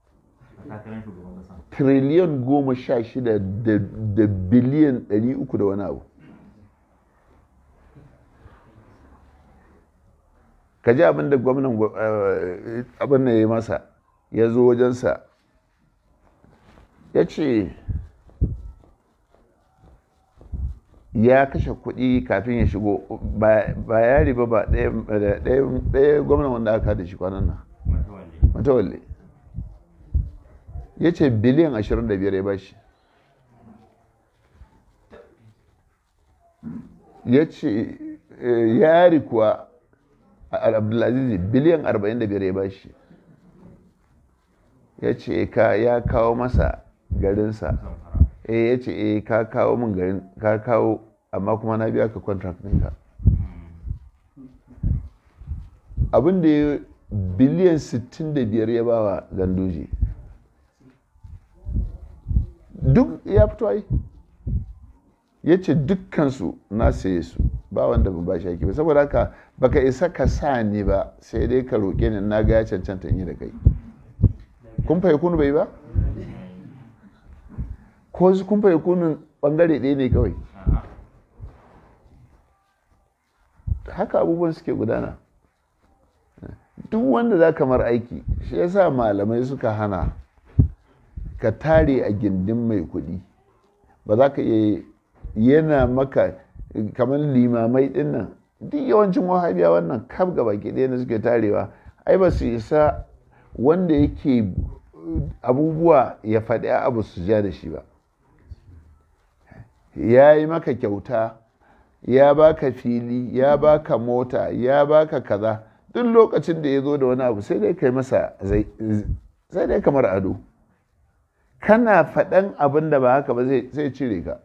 triliyon goma sha shida da biliyan ɗari uku da wani abu ka ji abin da gwamnan abin da ya yi masa ya zo wajensa ya ce ya kashe kuɗi kafin ya shigo ba ya riba ba ɗaya gwamnan wanda aka da shi kwanan nan matawalle ya ce biliyan 25 ya bashi ya ce yari kuwa abdulaziz biliyan 45 ya bashi ya ce ya kawo masa garinsa eh ya ce eh ka kawo min garin ka kawo amma kuma na biya ka contract ɗinka abin da ya biliyan 65 ya bawa gandoji duk ya fito ai ya ce dukkansu na saye su ba wanda ba ba shi ba saboda haka baka isa ka sa ni ba sai dai ka roƙe ni na ga ya cancanta in yi da kai kun fahimci kunu bai ba ko su kun fahimci kunun bangare ɗaya ne kawai haka abubuwan suke gudana duk wanda za kamar aiki shi yasa malamai suka hana ka tare a gindin mai kuɗi ba za ka iya yana maka kamar limamai ɗin nan duk yawancin wahabiya wannan kaf gaba ke ɗaya da suke tarewa ai ba su isa wanda yake abubuwa ya faɗi abu su ja da shi ba ya yi maka kyauta ya baka fili ya baka mota ya baka kaza duk lokacin da ya zo da wani abu sai dai kai masa sai dai kamar ado kana faɗan abin da ba haka ba zai cire ka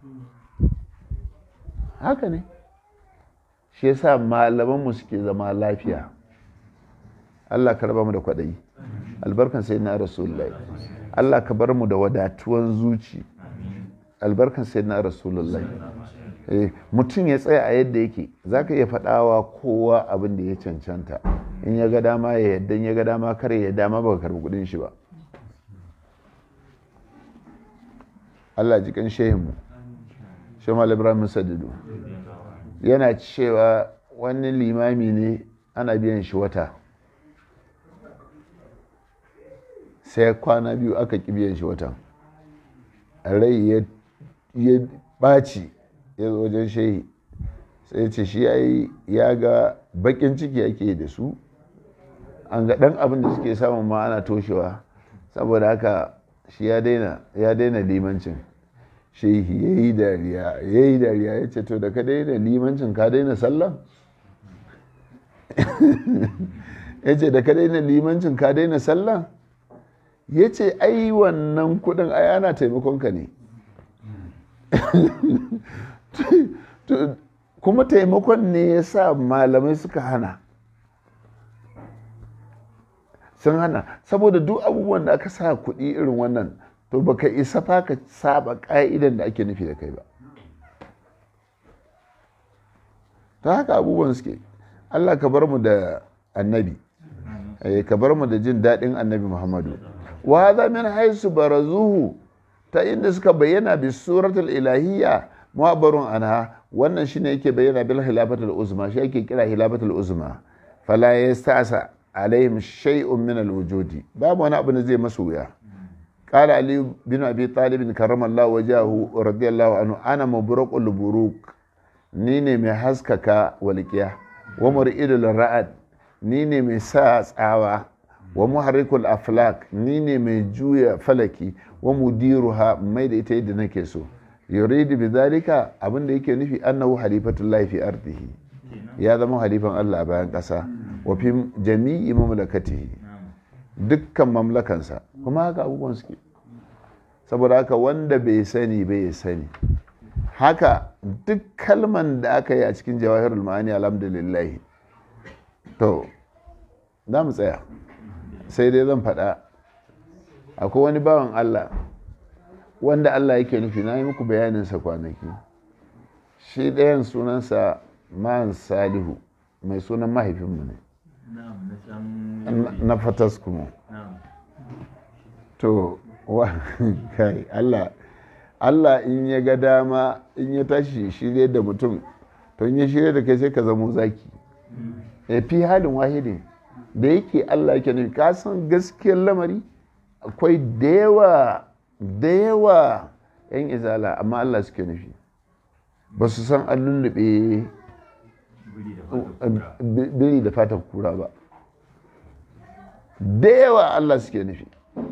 haka ne shi yasa malamanmu suke zama lafiya Allah ka raba mu da kwaɗayi albarkan sai na rasulullahi Allah ka bar mu da wadatuwan zuci albarkan sai na rasulullahi mutum ya tsaya a yadda yake za ka iya faɗawa kowa abin da ya cancanta in ya ga dama ya yadda ya ga dama kare ya dama ba karbi kudin shi ba Allah ji kan shehinmu shemal ibrahim sadidu yana cewa wani limami ne ana biyan shi wata sai kwana biyu aka ƙi biyan shi watan rai ya ɓaci ya zo wajen shehi sai ce shi ya ga bakin ciki ake da su an ga ɗan abin da suke samun ma ana toshewa saboda haka shi ya daina limancin shehi ya yi dariya ya yi dariya ya ce to da ka daina limancin ka daina sallah ya ce da ka daina limancin ka daina sallah ya ce ai wannan kudin ai ana taimakonka ne kuma taimakon ne ya sa malamai suka hana sun hana saboda duk abubuwan da aka sa kuɗi irin wannan to baka isa fa ka saba ƙa'idan da ake nufi da kai ba ta haka abubuwan suke allah ka bar mu da annabi ka bar mu da jin daɗin annabi muhammadu wa hadha min haisu barazuhu ta inda suka bayyana bi suratul ilahiyya mu'abbarun anha wannan shine yake bayyana bil hilafatul uzma shi yake kira hilafatul uzma fala yasta'sa alaihim shay'un min al wujudi babu wani abu da zai masu wuya qala ali bin abi talib karramallahu wajahu radiyallahu anhu ana mubraqul buruk ni ne mai haskaka walqiya wa mur'idul ra'ad ni ne mai sa tsawa wa muharrikul aflak ni ne mai juya falaki wa mudiruha mai da ita yadda nake so yuridu bi zalika abin da yake nufi annahu halifatullahi fi ardihi ya zama halifan Allah a bayan ƙasa wa fi jami'i mamlakatihi dukkan mamlakansa kuma haka abubuwan suke saboda haka wanda bai sani bai sani haka duk kalman da aka yi a cikin jawahirul ma'ani alhamdulillah to za mu tsaya sai dai zan faɗa akwai wani bawan Allah wanda Allah yake nufi na yi muku bayaninsa kwanaki shi ɗayan sunansa man salihu mai sunan mahaifinmu ne na fatas kuma to kai Allah Allah in ya ga dama in ya tashi shirye da mutum to in ya shirye da kai sai ka zamo zaki ya fi halin wahidin da yake Allah yake nufi ka san gaskiyar lamari akwai da yawa da yawa yan izala amma Allah suke nufi ba su san an lullube biri da fatan kura ba da yawa Allah suke nufi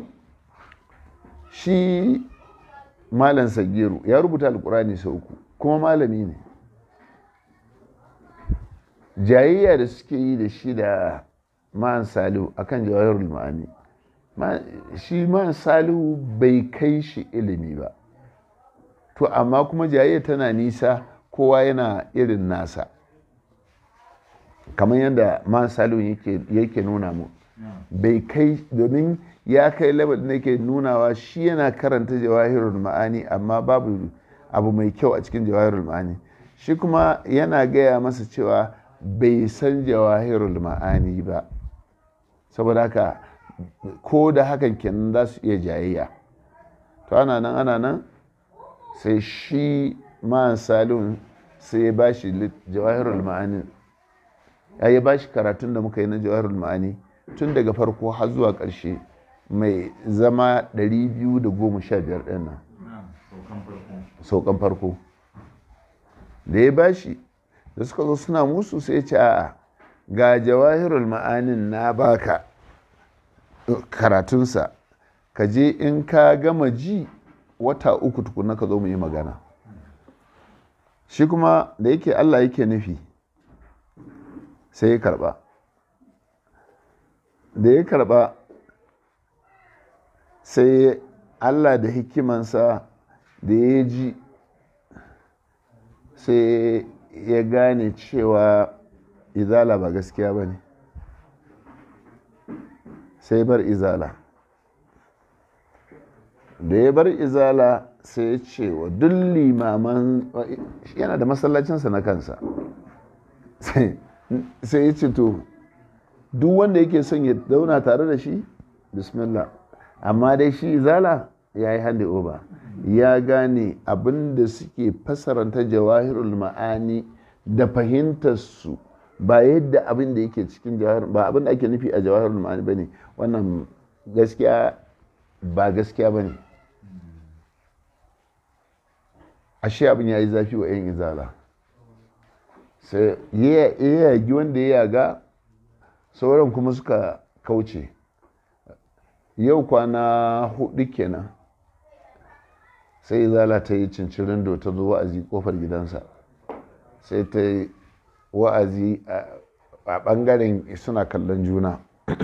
shi malam sagiru ya rubuta alkurani sau uku kuma malami ne jayayya da suke yi da shi da ma'an salihu akan jawahirul ma'ani shi ma'an salihu bai kai shi ilimi ba to amma kuma jayayya tana nisa kowa yana irin nasa kamar yadda ma'an salihu yake nuna mu bai kai domin ya kai labar da yake nunawa shi yana karanta jawahirul ma'ani amma babu abu mai kyau a cikin jawahirul ma'ani shi kuma yana gaya masa cewa bai san jawahirul ma'ani ba saboda haka ko da hakan kenan za su iya jayayya to ana nan ana nan sai shi ma'an salun sai ya ba shi jawahirul ma'ani ya yi ba shi karatun da muka yi na jawahirul ma'ani tun daga farko har zuwa ƙarshe mai zama 215 ɗin nan saukan farko da ya bashi da suka zo suna musu sai ce a'a ga jawahirul ma'anin na baka karatunsa ka je in ka gama ji wata uku tukuna ka zo mu yi magana shi kuma da yake allah yake nufi sai ya karba da ya karba sai allah da hikimansa da ya ji sai ya gane cewa izala ba gaskiya ba ne sai bar izala da ya bar izala sai ya ce wa duk limaman yana da masallacinsa na kansa sai ya ce to duk wanda yake son ya zauna tare da shi bismillah amma dai shi izala ya yi handi over ya gane abin da suke fasaranta jawahirul ma'ani da fahimtarsu ba yadda abin da yake cikin jawahir ba abin da ake nufi a jawahirul ma'ani ba ne wannan gaskiya ba gaskiya ba ne ashe abin ya yi zafi wa 'yan izala sai ya yagi wanda ya yaga sauran kuma suka kauce yau kwana hudu kenan sai izala ta yi cincirin da ta zo wa'azi kofar gidansa sai ta yi wa'azi a bangaren suna kallon juna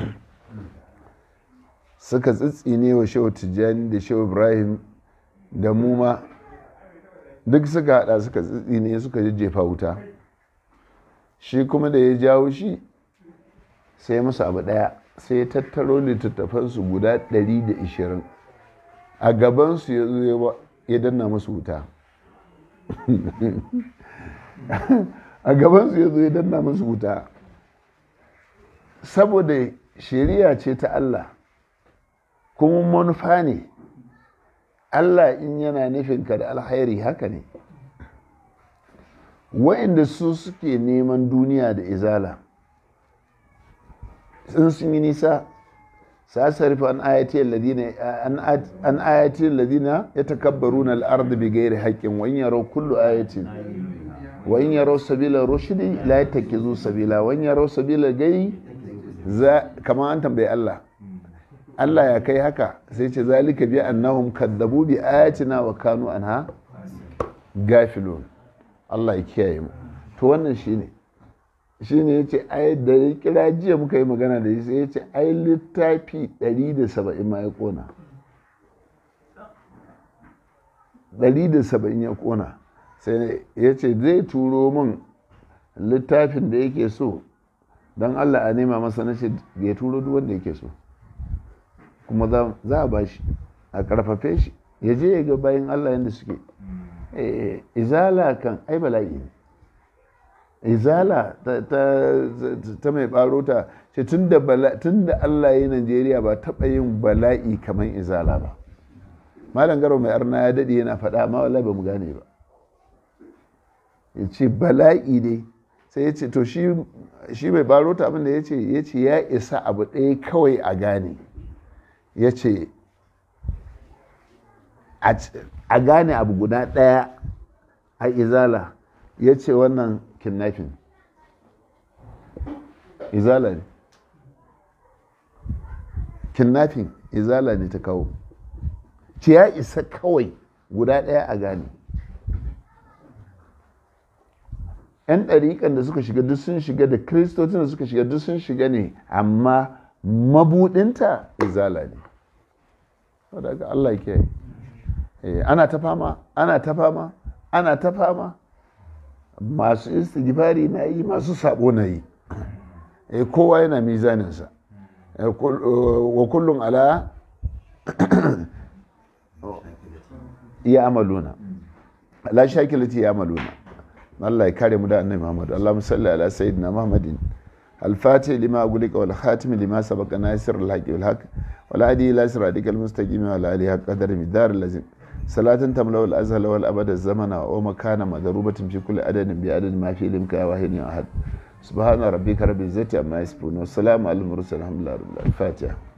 suka tsitsine wa shehu tijjani da shehu ibrahim da muma duk suka hada suka tsitsine suka jejjefa wuta shi kuma da ya jawo shi sai musu abu daya sai ya tattaro littattafansu guda 120 a gabansu ya zo ya danna musu wuta a gabansu ya zo ya danna musu wuta saboda shari'a ce ta Allah kuma manufa ne Allah in yana nufinka da alhairi haka ne wa'inda su suke neman duniya da izala sun sun yi nisa سأصرف عن آياتي الذين عن آياتي الذين يتكبرون الأرض بغير حق وإن يروا كل آية وإن يروا سبيل الرشد لا يتخذوا سبيلا وإن يروا سبيل الغي كما أنتم بي الله Allah ya kai haka sai ce zalika bi annahum kadzabu bi ayatina wa kanu anha gafilun Allah ya kiyaye mu to wannan shine shi ne ya ce ai da ya kira jiya muka yi magana da shi sai ya ce ai littafi 170 ma ya kona 170 ya kona sai ya ce zai turo min littafin da yake so don allah a nema masa na ce ya turo duk wanda yake so kuma za a ba shi a karfafe shi ya je ya ga bayan allah yadda suke izala kan ai bala'i ne izala ta mai baro ta ce tun da Allah ya yi Najeriya ba taɓa yin bala'i kamar izala ba malam garo mai arna ya daɗe yana faɗa amma wallahi ba mu gane ba ya ce bala'i ne sai ya ce to shi mai baro ta abinda ya ce ya ce ya isa abu ɗaya kawai a gane ya ce a gane abu guda ɗaya a izala ya ce wannan kidnapping izala ne kidnapping izala ne ta kawo ce ya isa kawai guda ɗaya a gane 'yan ɗariƙan da suka shiga duk sun shiga da kiristocin da suka shiga duk sun shiga ne amma mabuɗinta izala ne wadda Allah ke ana ta fama ana ta fama ana ta fama masu istighfari na yi masu sabo na yi kowa yana mizaninsa wa kullum ala ya amaluna la shakilati ya amaluna Allah ya kare mu da annabi Muhammad Allahumma salli ala sayyidina Muhammadin الفاتح لما أقولك والخاتم لما سبق ناصر الحق والحق والهادي إلى صراطك المستقيم وعلى آله حق قدر مدار اللازم صلاة تملأ الأزهر والأبد الزمن ومكان مضروبة في كل عدد بعدد ما في علمك واحد أحد سبحان ربك رب العزة عما يصفون والسلام على المرسلين الحمد لله رب العالمين الفاتحة